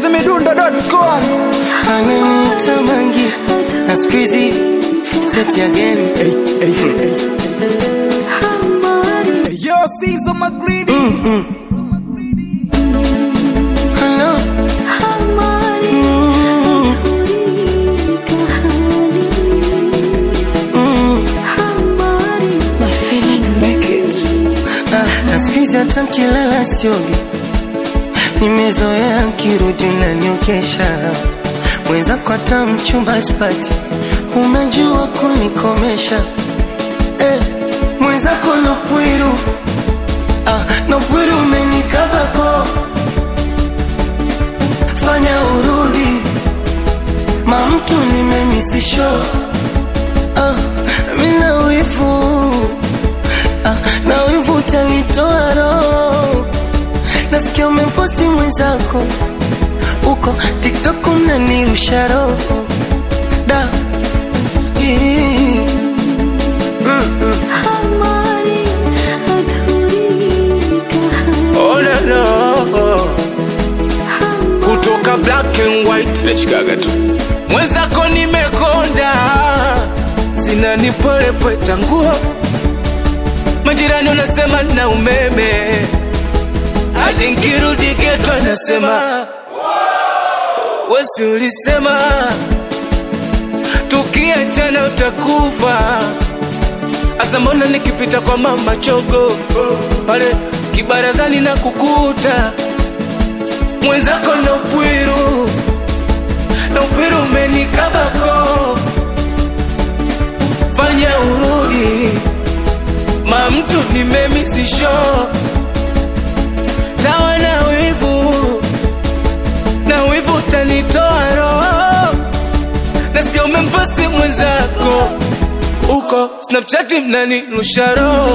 chizimidundo.com ananiita mangi na squeezy set again Yo, Caesar McGreedy hello ah, na squeezy hata nkilala siogi nimezoea nkirudi naniokesha mwenzako hata mchumba spati umejua kunikomesha eh, mwenzako nopwiru ah, nopwiru umenikabako fanya urudi mamtu nimemisisho ah, mina wivu ah, na wivu utanitoa roho nasikia umemposti mwenzako uko tiktok unanirusha roho da Ii. Mm, mm. Oh, no, no. kutoka black and white nachikaga tu mwenzako nimekonda zinanipolepweta nguo majirani unasema na umeme hadi nkirudi geto anasema wesi ulisema tukiachana utakufa Asa mbona nikipita kwa mama chogo pale kibarazani na kukuta mwenzako na upwiru na upwiru umenikabako, fanya urudi ma mtu nimemisisho tawa na wivu na wivu tanitoa roho nasikia umemposti mwenzako uko snapchat mnani lusharo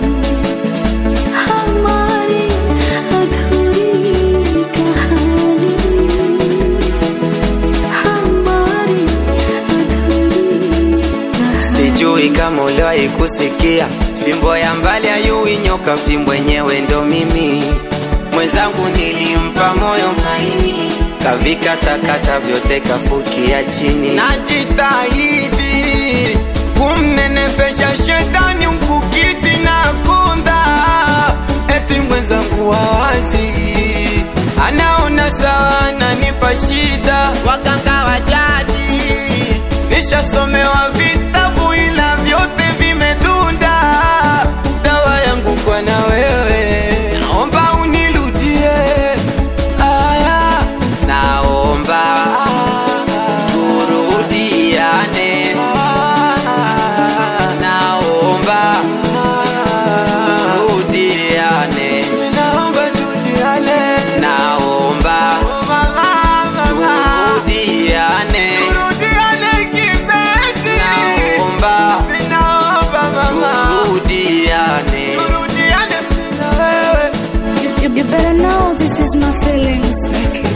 sijui kama uliwahi kusikia fimbo ya mbali ayui nyoka fimbo yenyewe ndo mimi mwenzangu nilimpa moyo maini kavika takata vyote kafukia chini najitahidi kumnenepesha shetani mkukiti na kunda eti mwenzangu wawazi anaona sawa nanipa shida waganga wa jadi nishasomewa vitabu ila vyote vimedunda dawa yangu kwa na wewe naomba unirudie aya naomba turudiane naomba turudiane naomba turudiane naomba turudiane turudiane kipenzi naomba turudiane turudiane na wewe You, you better know this is my feelings. Make it.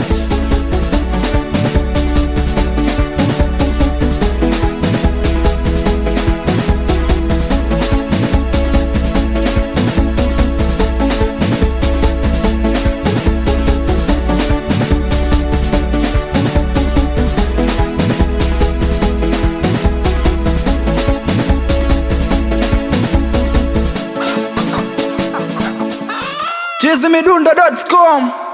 chizimidundo.com